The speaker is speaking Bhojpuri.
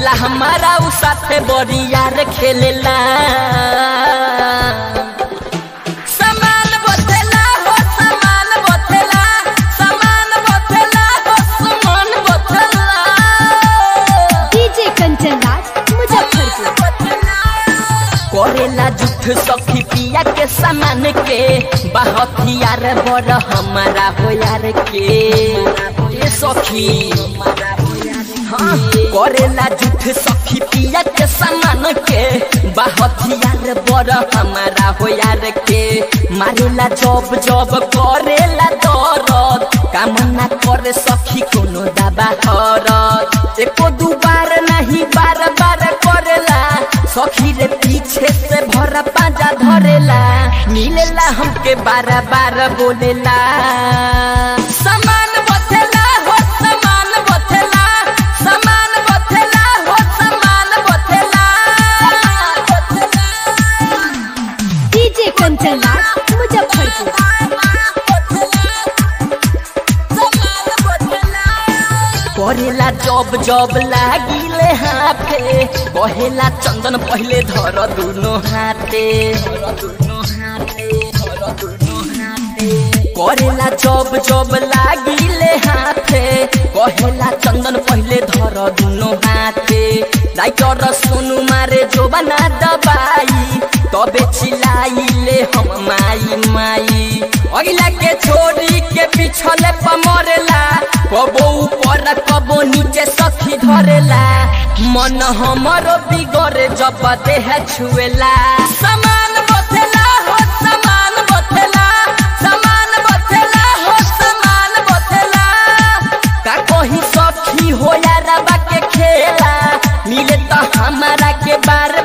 मिलेला हमारा उ साथे बरियार खेलेला समान बथेला हो समान बथेला समान बथेला हो समान बथेला डीजे कंचन राज मुजफ्फरपुर करेला जुठ सखी पिया के सामान के बहतियार बड़ हमारा हो यार के ए सखी हाँ, करेला जुठ सखी पिया के सामान के बहतियार बड़ हमारा हो यार के मारेला जब जब करेला दरद कामना करे सखी कोनो दबा हरत एको दू बार नहीं बार बार करेला सखी रे पीछे से भरा पाजा धरेला मिलेला हमके बार बार बोलेला समान बथेला हो समान बथेला समान बथेला हो समान बथेला डीजे कंचन राज मुजफ्फरपुर करेला जब जब लागिले हाथे कहेला चंदन पहले धर दुनो हाथे करेला जब जब लागिले हाथे कहेला चंदन पहले धर दुनो हाथे राइटर सोनू मारे जो बना दबाई तबे चिल्लाइले हम माई माई अगिला के छोड़ी के पिछले पमरेला कबो ऊपर कबो नीचे सखी धरेला मन हमरो बिगड़े जब देह छुएला समान बथेला हो समान बथेला समान बथेला हो समान बथेला का कही सखी हो यारबा के खेला मिले तो हमारा के बार